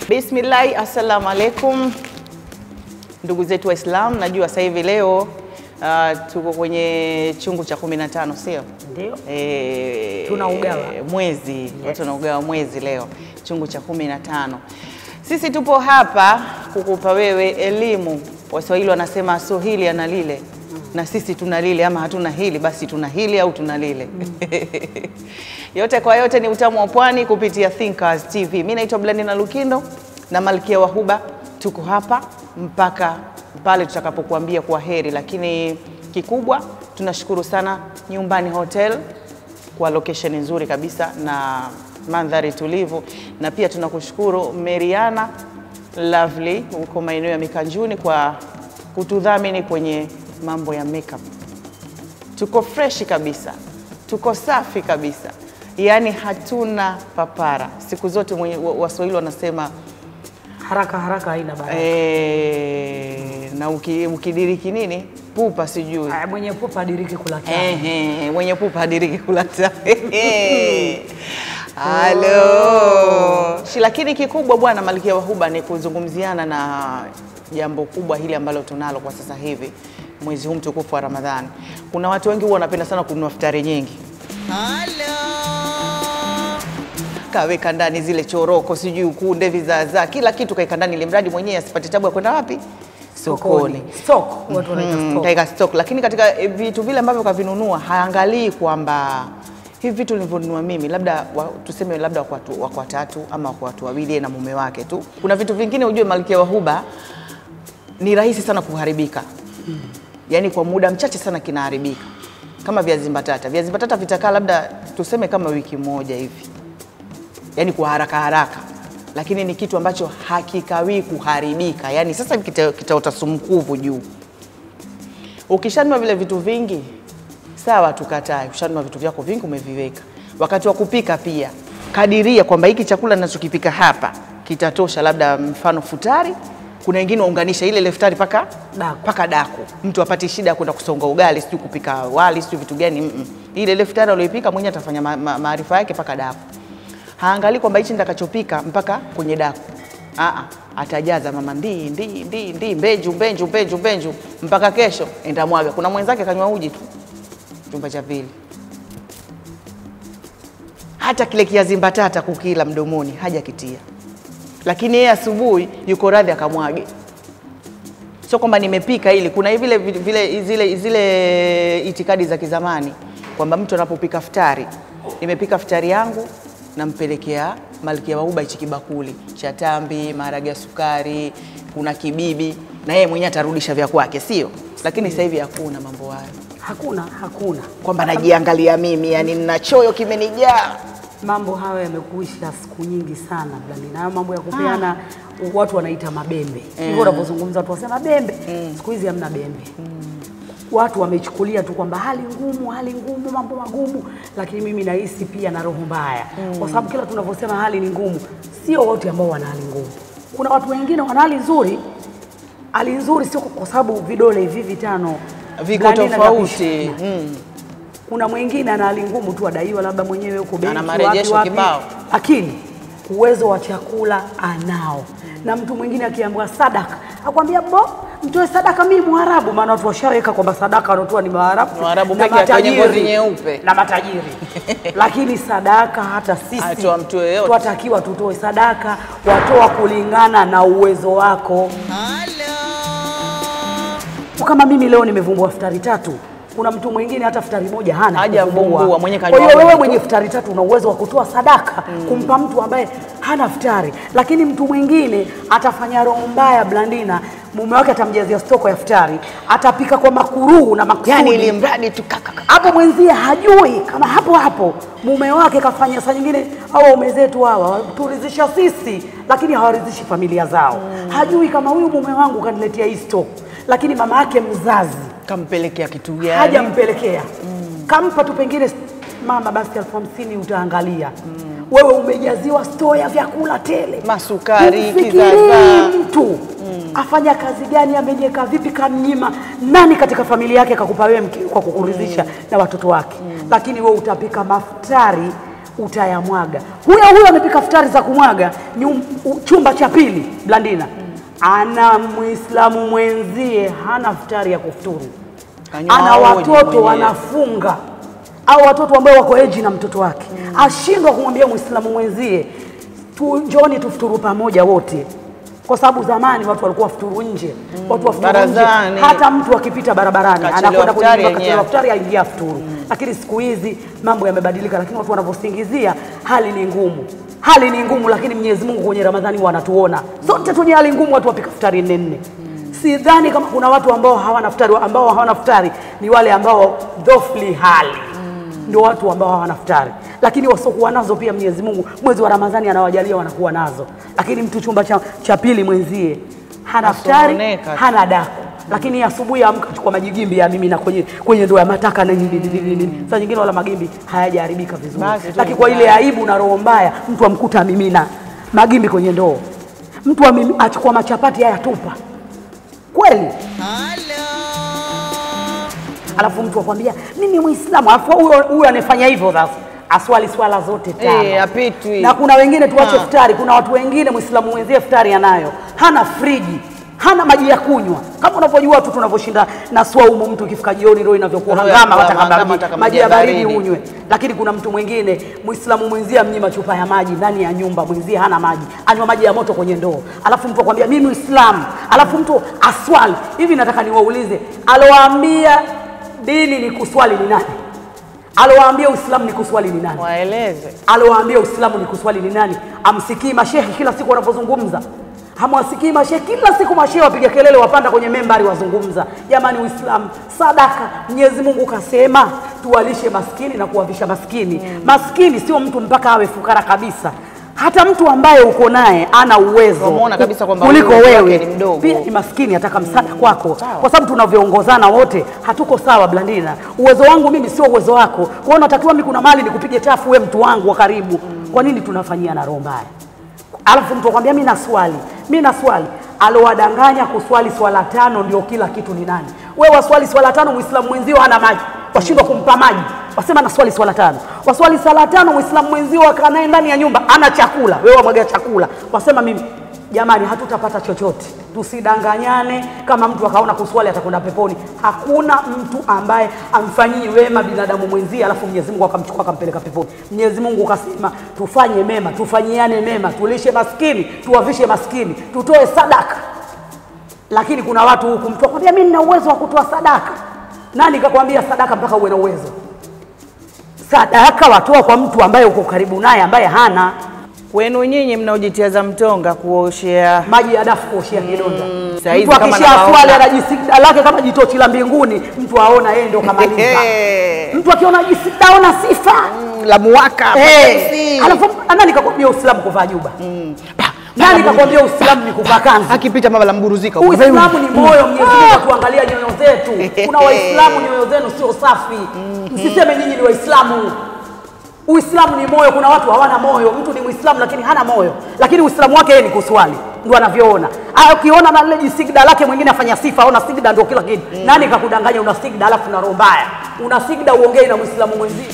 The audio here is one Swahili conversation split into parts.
Bismillahi, assalamu alaikum ndugu zetu Waislamu. Najua sasa hivi leo uh, tuko kwenye chungu cha 15 sio? Ndio. E, Tunaugawa. mwezi watu wanaugawa mwezi leo, chungu cha 15. Sisi tupo hapa kukupa wewe elimu. Waswahili wanasema so hili ana lile, na sisi tuna lile, ama hatuna hili basi tuna hili au tuna lile. yote kwa yote ni utamu wa pwani kupitia Thinkers TV. Mimi naitwa Blandina Lukindo na Malkia wa Huba, tuko hapa mpaka pale tutakapokuambia kwa heri, lakini kikubwa tunashukuru sana Nyumbani Hotel kwa location nzuri kabisa na mandhari tulivu, na pia tunakushukuru Meriana Lovely huko maeneo ya Mikanjuni kwa kutudhamini kwenye mambo ya makeup. Tuko freshi kabisa, tuko safi kabisa, yaani hatuna papara. Siku zote mwenye- wa- Waswahili wanasema Haraka haraka haina baraka. eh, na uki- ukidiriki nini pupa sijui Aya, Mwenye pupa adiriki kula tamu. Ehe, mwenye pupa hadiriki kula tamu. Halo. Shi, lakini kikubwa bwana Malkia wa Huba ni kuzungumziana na jambo kubwa hili ambalo tunalo kwa sasa hivi mwezi huu mtukufu wa Ramadhani. Kuna watu wengi huwa wanapenda sana kununua futari nyingi. Kaweka ndani zile choroko, sijui ukunde, vizaazaa, kila kitu kaeka ndani, ili mradi mwenyewe asipate tabu ya kwenda wapi? Sokoni Stock, watu wanaita Mm, stock. kaeka stock, lakini katika eh, vitu vile ambavyo kavinunua haangalii kwamba hivi vitu nilivyonunua mimi labda wa, tuseme labda wako watu, wako watatu ama wako watu wawili yeye na mume wake tu. Kuna vitu vingine ujue, Malkia wa Huba ni rahisi sana kuharibika, yaani kwa muda mchache sana kinaharibika, kama viazi mbatata. Viazi mbatata vitakaa labda tuseme kama wiki moja hivi, yani kwa haraka haraka, lakini ni kitu ambacho hakikawii kuharibika. Yani sasa hivi kita- kitaota sumukuvu juu. Ukishanunua vile vitu vingi, sawa, tukatae. Ushanunua vitu vyako vingi, umeviweka. Wakati wa kupika pia kadiria kwamba hiki chakula ninachokipika hapa kitatosha, labda mfano futari. Kuna wengine waunganisha ile ile futari paka Daku. paka daku, mtu apate shida ya kwenda kusonga ugali, sijui kupika wali, sijui vitu gani. mm -mm. Ile ile futari aliyoipika mwenyewe atafanya ma- ma- maarifa yake paka daku haangalii kwamba hichi nitakachopika mpaka kwenye daku. Aa, atajaza mama ndii ndii ndii ndii mbenju mbenju mbenju mbenju mpaka kesho enda mwaga. Kuna mwenzake kanywa uji tu chumba cha pili, hata kile kiazi mbatata kukila mdomoni hajakitia, lakini yeye asubuhi yuko radhi akamwage. Sio kwamba nimepika ili kuna vile, vile zile, zile itikadi za kizamani kwamba mtu anapopika futari, nimepika futari yangu nampelekea Malkia wa Huba hichi kibakuli cha tambi, maharage ya sukari, kuna kibibi, na yeye mwenyewe atarudisha vya kwake, sio? Lakini sasa hivi hakuna mambo hayo, Hakuna, hakuna. kwamba najiangalia mimi, yani nina choyo kimenijaa. Mambo hayo yamekuisha siku nyingi sana Blandina. Hayo mambo ya kupeana watu wanaita mabembe. Hivyo unapozungumza watu wasema bembe. Siku hizi hamna bembe. Watu wamechukulia tu kwamba hali ngumu, hali ngumu, mambo magumu, lakini mimi nahisi pia na roho mbaya, kwa sababu kila tunavyosema hali ni ngumu, sio wote ambao wana hali ngumu. Kuna watu wengine wana hali nzuri. Hali nzuri sio kwa sababu vidole hivi vitano Viko Blandina tofauti kabisa. mm. Kuna mwingine ana hali ngumu tu, adaiwa labda mwenyewe huko benki, Ana marejesho wapi, wapi, kibao. lakini uwezo wa chakula anao. Na mtu mwingine akiambiwa sadaka, akwambia bo, mtoe sadaka, mimi Mwarabu. Maana watu washaweka kwamba sadaka wanaotoa ni Waarabu Waarabu na peke yake wenye matajiri. ngozi nyeupe. na matajiri lakini sadaka hata sisi Atoa mtu yeyote. twatakiwa tutoe sadaka, watoa kulingana na uwezo wako. Kama mimi leo nimevumbua futari tatu, kuna mtu mwingine hata futari moja hana Hajavumbua, kuvumbua. mwenye Kwa kanywa hiyo wewe moto. mwenye futari tatu una uwezo wa kutoa sadaka kumpa mtu ambaye hana futari, lakini mtu mwingine atafanya roho mbaya Blandina, mume wake atamjazia stoko ya futari, atapika kwa makuruhu na makusudi Yani ili mradi tu kakaka hapo mwenzie hajui kama hapo hapo mume wake kafanya. Saa nyingine hawa waume zetu hawa turizisha sisi, lakini hawaridhishi familia zao. Hajui kama huyu mume wangu kaniletea hii stock, lakini mama yake mzazi kampelekea kitu gani? hajampelekea kampa tu pengine mama, basi elfu hamsini utaangalia wewe umejaziwa store ya vyakula tele, Masukari, Humfikirii kizaazaa. mtu afanya kazi gani, amenyeka vipi, kamnyima nani katika familia yake kakupa wewe mke- kwa kukuridhisha na watoto wake, lakini wewe utapika maftari utayamwaga. Huyo huyo amepika futari za kumwaga nyum, u- chumba cha pili Blandina ana Muislamu mwenzie hana futari ya kufuturu, Kanywa ana maoji watoto mwenyewe. wanafunga au watoto ambao wako eji na mtoto wake ashindwa kumwambia Muislamu mwenzie tu, njoni tufuturu pamoja wote, kwa sababu zamani watu walikuwa wafuturu nje, watu wafuturu nje, Barazani. hata mtu akipita barabarani Kachelewa anakwenda kwenye futari nyumba, kachelewa yenyewe. futari aingia futuru. Lakini siku hizi mambo yamebadilika, lakini watu wanavyosingizia hali ni ngumu, hali ni ngumu, lakini Mwenyezi Mungu kwenye Ramadhani wanatuona sote tunye hali ngumu, watu wapika futari nne nne. Sidhani kama kuna watu ambao hawana futari, ambao hawana futari ni wale ambao dhofli hali ndio watu ambao hawana futari, lakini wasiokuwa nazo pia Mwenyezi Mungu mwezi wa Ramadhani anawajalia wanakuwa nazo. Lakini mtu chumba cha, cha pili mwenzie hana futari, Asononeka tu. hana daku, lakini asubuhi amka chukua majigimbi ya mimi na kwenye kwenye ndoo ya mataka na nini nini nini. Saa nyingine wala magimbi hayajaharibika vizuri, Basi tu lakini kwa ile aibu na roho mbaya mtu amkuta amimina magimbi kwenye ndoo, mtu amimi- achukua machapati haya tupa kweli alafu mtu akwambia mimi Muislamu, alafu huyo huyo anayefanya hivyo sasa aswali swala zote tano Eh, hapitwi. na kuna wengine tuache Ah. futari, kuna watu wengine Muislamu mwenzie futari anayo, hana friji hana maji ya kunywa, kama unavyojua tu tunavyoshinda na swaumu. Mtu ukifika jioni roho inavyokuwa Roho ya hangama, kuhama, wataka hangama, maji, wataka maji ya baridi baridi. unywe. Lakini kuna mtu mwingine Muislamu mwenzie amnyima chupa ya maji ndani ya nyumba, mwenzie hana maji, anywa maji ya moto kwenye ndoo, alafu mtu akwambia mimi Muislamu, alafu mtu aswali hivi. Nataka niwaulize, alowaambia dini ni kuswali ni nani? Alowaambia Uislamu ni kuswali ni nani? Waeleze. alowaambia Uislamu ni kuswali ni nani? Amsikii mashehe kila siku wanapozungumza? Hamwasikii mashehe kila siku, mashehe wapiga kelele, wapanda kwenye membari wazungumza. Jamani, Uislamu sadaka. Mwenyezi Mungu kasema tuwalishe maskini na kuwavisha maskini. Maskini sio mtu mpaka awe fukara kabisa, hata mtu ambaye uko naye ana uwezo Wamuona kabisa kwamba kuliko huyu wake wewe ni mdogo. pia ni maskini, ataka msaada kwako, Sawa. kwa sababu tunavyoongozana wote hatuko sawa. Blandina, uwezo wangu mimi sio uwezo wako, kwa hiyo natakiwa mimi kuna mali nikupige chafu, we mtu wangu wa karibu. Kwa nini tunafanyia na roho mbaya? Alafu mtu akwambia mimi naswali, mimi naswali. Alowadanganya kuswali swala tano ndio kila kitu ni nani? Wewe waswali swala tano, muislamu mwenzio hana maji, washindwa kumpa maji, wasema naswali swala tano. Waswali swala tano, muislamu mwenzio akaa naye ndani ya nyumba ana chakula, wewe wamwaga chakula, wasema mimi Jamani, hatutapata chochote. Tusidanganyane. Kama mtu akaona kuswali atakwenda peponi, hakuna mtu ambaye amfanyii wema binadamu mwenzie alafu Mwenyezi Mungu akamchukua akampeleka peponi. Mwenyezi Mungu kasema tufanye mema, tufanyiane mema, tulishe maskini, tuwavishe maskini, tutoe sadaka. Lakini kuna watu huku, mtu akwambia mimi nina uwezo wa kutoa sadaka. Nani kakwambia sadaka mpaka uwe na uwezo? Sadaka watoa kwa mtu ambaye uko karibu naye, ambaye hana Kwenu nyinyi mnaojitiaza mtonga kuoshea maji ya dafu kuoshea kidonda. Saizi Mtu kama akisha nawaona. swali anajisida lake kama jitochi la mbinguni, mtu aona yeye ndio kamaliza. mtu akiona jisida aona sifa la muwaka Eh, si. alafu nani kakwambia Uislamu kuvaa juba? Pa, Nani kakwambia Uislamu ni kuvaa kanzu? akipita mama la mburuzika Uislamu ni moyo. Mwenyezi Mungu atuangalia nyoyo zetu. Kuna Waislamu nyoyo zenu sio safi, msiseme nyinyi ni Waislamu. Uislamu ni moyo. Kuna watu hawana moyo. Mtu ni Muislamu lakini hana moyo, lakini Uislamu wake yeye ni kuswali, ndio anavyoona. Ah, Ukiona na lile jisigda lake mwingine afanya sifa, ona sigda ndio kila kitu. Nani kakudanganya una sigda alafu una roho mbaya? Una sigda uongei na Muislamu mwenzio.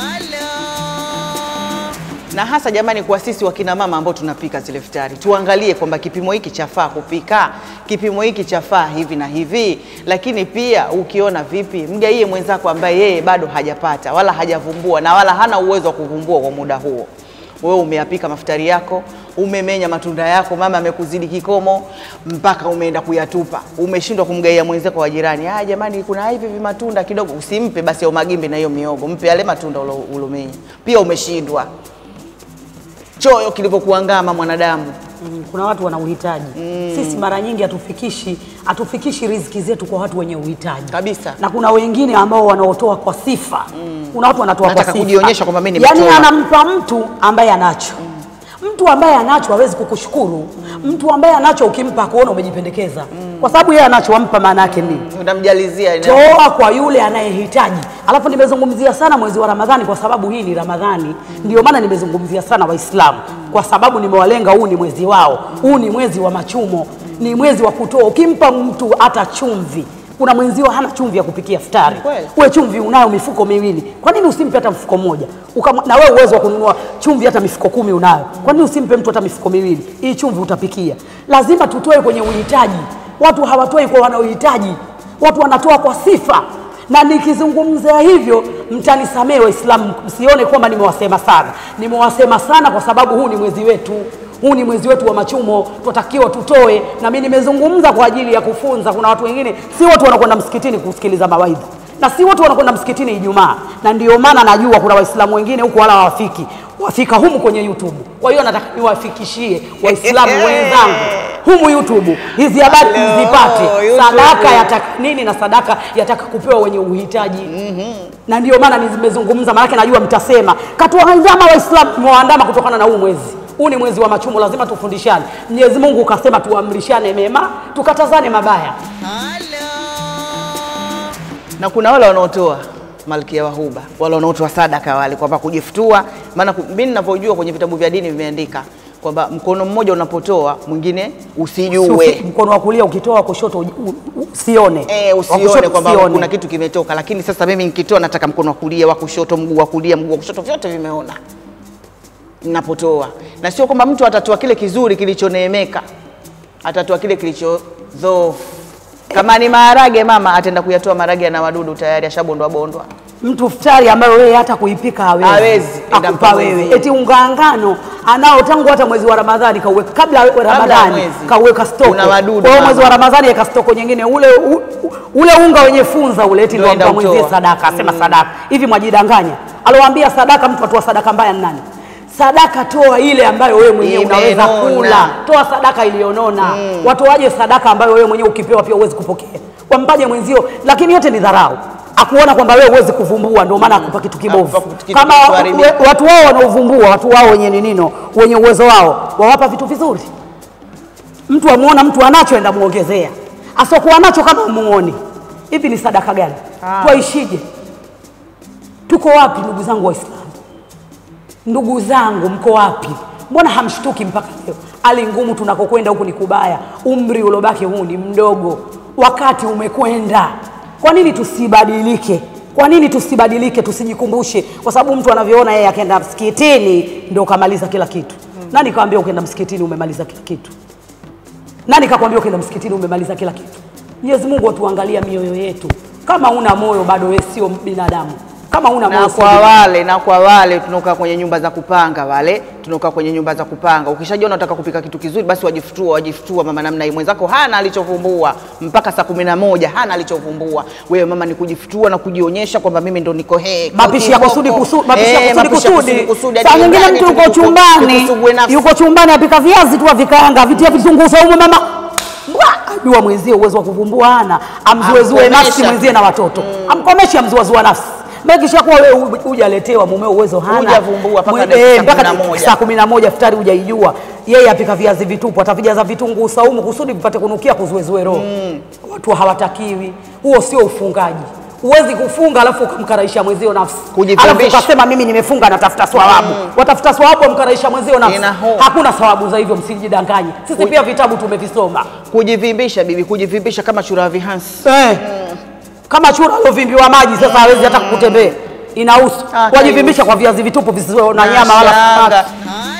na hasa jamani, kwa sisi wakina mama ambao tunapika zile futari, tuangalie kwamba kipimo hiki chafaa kupika, kipimo hiki chafaa hivi na hivi. Lakini pia ukiona vipi, mgaie mwenzako ambaye yeye bado hajapata wala hajavumbua na wala hana uwezo wa kuvumbua kwa muda huo. Wewe umeyapika mafutari yako, umemenya matunda yako, mama amekuzidi kikomo mpaka umeenda kuyatupa, umeshindwa kumgaia mwenzako wa jirani. Ah, jamani, kuna hivi vimatunda kidogo, usimpe basi au magimbi na hiyo miogo, mpe yale matunda ulo- ulomenya. Pia umeshindwa choyo kilivyokuangama mwanadamu. Mm, kuna watu wana uhitaji. Sisi mara nyingi hatufikishi hatufikishi riziki zetu kwa watu wenye uhitaji Kabisa. na kuna wengine ambao wanaotoa kwa sifa. Kuna watu wanatoa kwa Nataka sifa, kujionyesha kwamba mimi yaani nimetoa. anampa mtu ambaye anacho. Mtu ambaye anacho hawezi kukushukuru. Mtu ambaye anacho ukimpa kuona umejipendekeza, kwa sababu yeye anacho, wampa maana yake nini? Unamjalizia ina- toa kwa yule anayehitaji. Alafu nimezungumzia sana mwezi wa Ramadhani kwa sababu hii ni Ramadhani, ndio maana nimezungumzia sana Waislamu kwa sababu nimewalenga. Huu ni mwezi wao, huu ni mwezi wa machumo, ni mwezi wa kutoa. Ukimpa mtu hata chumvi Kuna mwenzio hana chumvi ya kupikia futari, Kweli. wewe chumvi unayo mifuko miwili, kwa nini usimpe hata mfuko mmoja? Ukam, na wewe uwezo wa kununua chumvi hata mifuko kumi unayo, kwa nini usimpe mtu hata mifuko miwili? Hii chumvi utapikia. Lazima tutoe kwenye uhitaji. Watu hawatoi kwa wanaohitaji, watu wanatoa kwa sifa. Na nikizungumzia hivyo, mtanisamehe Waislamu, msione kwamba nimewasema sana. Nimewasema sana kwa sababu huu ni mwezi wetu huu ni mwezi wetu wa machumo, tunatakiwa tutoe. Na mimi nimezungumza kwa ajili ya kufunza. Kuna watu wengine, si wote wanakwenda msikitini kusikiliza mawaidha na si wote wanakwenda msikitini Ijumaa, na ndio maana najua kuna Waislamu wengine huku wala hawafiki, wafika humu kwenye YouTube. Kwa hiyo nataka niwafikishie Waislamu wenzangu humu YouTube hizi habari Hello, mzipate. YouTube. Sadaka yataka nini na sadaka yataka kupewa wenye uhitaji na ndio maana nimezungumza, maanake najua mtasema katuwaandama Waislamu, mwaandama kutokana na huu mwezi. Huu ni mwezi wa machumo, lazima tufundishane. Mwenyezi Mungu ukasema tuamrishane mema, tukatazane mabaya. na kuna wale wanaotoa malkia wa huba, wale wanaotoa sadaka, wale kwamba kujifutua. Maana ku- mimi ninavyojua kwenye vitabu vya dini vimeandika kwamba mkono mmoja unapotoa mwingine usijue, Usi- mkono wa kulia ukitoa, wa kushoto uji- u- u- usione, eh, Wa usione kushoto kwamba usione. kuna kitu kimetoka. Lakini sasa mimi nikitoa, nataka mkono wa kulia, wa kushoto, mguu wa kulia, mguu wa kushoto, vyote vimeona ninapotoa, na sio kwamba mtu atatoa kile kizuri kilichoneemeka, atatoa kile kilicho dhoofu. Kama ni maharage, mama ataenda kuyatoa maharage na wadudu tayari ashabondwa bondwa. mtu futari ambayo wewe hata kuipika hawezi, Hawezi, enda akupa mpa wewe. mwenzie. Eti unga ngano anao tangu hata mwezi wa Ramadhani kauweka kabla ya Ramadhani mwezi. kauweka stoko. Una wadudu, Kwa hiyo mama. mwezi wa Ramadhani eka stoko nyingine ule u, u, ule unga wenye funza ule eti ndio Ndio enda ampa mwenzie utoa. sadaka, asema sadaka. Hivi mwajidanganya. Alowaambia sadaka, mtu atoa sadaka mbaya ni nani? Sadaka toa ile ambayo wewe mwenyewe unaweza Imenona. kula. Toa sadaka iliyonona. Watoaje sadaka ambayo wewe mwenyewe ukipewa pia huwezi kupokea? Wampaje mwenzio? Lakini yote ni dharau. Akuona kwamba wewe huwezi kuvumbua, ndio maana akupa kitu kibovu. Akupa kitu Kama kilichoharibika. we- watu wao wanaovumbua, watu wao wenye ninino, wenye uwezo wao, wawapa vitu vizuri. Mtu amuona mtu anacho, enda muongezea. Asokuwa nacho kama umuoni, hivi ni sadaka gani? Twaishije? Tuko wapi ndugu zangu Waislamu? Ndugu zangu, mko wapi? Mbona hamshtuki mpaka leo? Hali ngumu tunakokwenda huku ni kubaya, umri uliobaki huu ni mdogo, wakati umekwenda. Kwa nini tusibadilike? Kwa nini tusibadilike, tusijikumbushe? Kwa sababu mtu anavyoona yeye akaenda msikitini ndio kamaliza kila kitu. Nani kaambia ukienda msikitini umemaliza kila kitu? Nani kakwambia ukienda msikitini umemaliza kila kitu? Mwenyezi Mungu atuangalia mioyo yetu. Kama una moyo bado wewe sio binadamu. Kama una moyo na sio kwa binadamu. wale na kwa wale tunaokaa kwenye nyumba za kupanga, wale tunaokaa kwenye nyumba za kupanga, ukishajiona unataka kupika kitu kizuri, basi wajifutua, wajifutua mama, namna hii. Mwenzako hana alichovumbua mpaka saa kumi na moja hana alichovumbua. Wewe mama, ni kujifutua na kujionyesha kwamba mimi ndo niko he mapishi ya kusudi kusudi, mapishi ya Eh, kusudi mapishi ya kusudi. kusudi. Saa Hadi nyingine nyumbani mtu yuko tukuku- chumbani, tukusugue nafsi. yuko chumbani apika viazi tu avikaanga, vitia vitunguu saumu, mama Mbwa! ajua mwenzie uwezo wa kuvumbua hana, amzuezue Amkomesha. nafsi mwenzie na watoto, amkomeshe, amzuazua nafsi Mekisha kuwa wewe hu- hujaletewa mumeo uwezo hana Hujavumbua mpaka Mwe- dakika eh, mpaka kumi na moja. saa kumi na moja futari hujaijua, yeye apika viazi vitupu, atavijaza vitunguu saumu kusudi vipate kunukia kuzuezue roho. Watu hawatakiwi, huo sio ufungaji. Huwezi kufunga alafu ukamkaraisha mwenzio nafsi, Kujivimbisha. alafu ukasema mimi nimefunga natafuta swawabu. Watafuta swawabu wamkaraisha mwenzio nafsi. Ina ho- Hakuna swawabu za hivyo, msijidanganye. Sisi pia vitabu tumevisoma Kujivimbisha bibi, kujivimbisha kama chura vihansi. eh. Kama chura aliovimbiwa maji sasa hawezi hata kutembea, inahusu Ah, wajivimbisha kaihusu. kwa viazi vitupu visivyo na nyama wala Nashanga. samaki.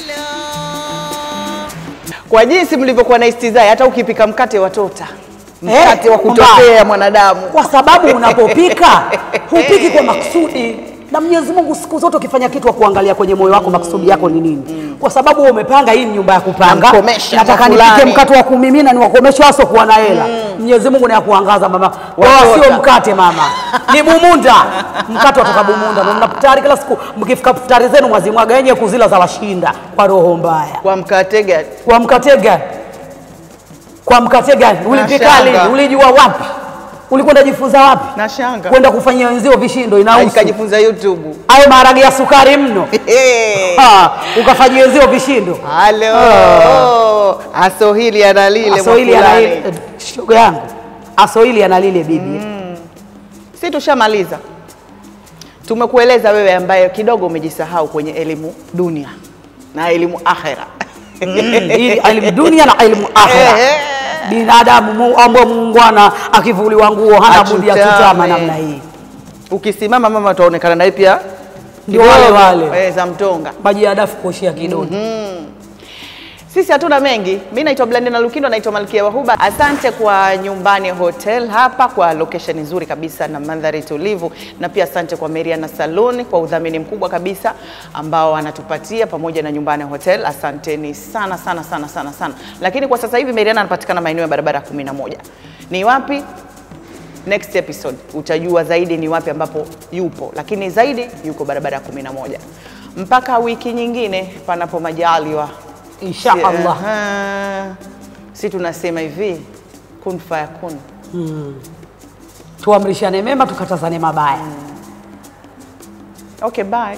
Kwa jinsi mlivyokuwa na istizai, hata ukipika mkate watota, Eh, mkate wa mbaya. kutokea mwanadamu. kwa sababu unapopika hupiki kwa makusudi na Mwenyezi Mungu siku zote ukifanya kitu wa kuangalia kwenye moyo wako makusudi yako ni nini, kwa sababu wewe umepanga hii ni nyumba ya kupanga, Namkomesha nataka kwa nipike fulani. mkate wa kumimina ni wakomesha waso kuwa na hela. Mwenyezi Mungu ni ya kuangaza mama, wala Watota. sio mkate mama, ni bumunda. Mkate watoka bumunda, na mnafutari kila siku, mkifika futari zenu mwazimwaga yenye kuzila za washinda kwa roho mbaya. Kwa mkate gani? Kwa mkate gani? Kwa mkate gani? Ulipika lini? Nashanga. Ulijua wapi? Ulikwenda jifunza wapi? Nashanga. Kwenda kufanyia wenzio vishindo inahusu. Nikajifunza YouTube. Hayo maharage ya sukari mno. Ha, ukafanyia wenzio vishindo. Halo. Asohili analile Asoili ana mwafulani. ile shoga yangu. Asoili ana lile bibi. Si tushamaliza. Tumekueleza wewe ambaye kidogo umejisahau kwenye elimu dunia na elimu akhera. Mm, ili elimu dunia na elimu akhera. Ehe. binadamu mu- ambao muungwana akivuliwa nguo hana budi ya Achutame. kutama namna hii. Ukisimama mama utaonekana naye pia Ndio kidogo, wale wale. eh, za mtonga. Maji ya dafu kuoshea kidonda. Sisi hatuna mengi. Mimi naitwa Blandina Lukindo, naitwa Malkia Wahuba. Asante kwa Nyumbani Hotel hapa kwa location nzuri kabisa na mandhari tulivu, na pia asante kwa Meriana Saloon kwa udhamini mkubwa kabisa ambao anatupatia pamoja na Nyumbani Hotel. Asanteni sana sana sana sana sana. Lakini kwa sasa hivi Meriana anapatikana maeneo ya barabara 11. Ni wapi? Next episode utajua zaidi ni wapi ambapo yupo, lakini zaidi yuko barabara ya 11. Mpaka wiki nyingine, panapo majaliwa. Insha Allah. Aha. Si tunasema hivi kun fayakun. Tuamrishane mema tukatazane mabaya. Okay, bye.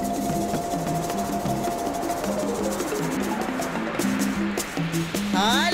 Hali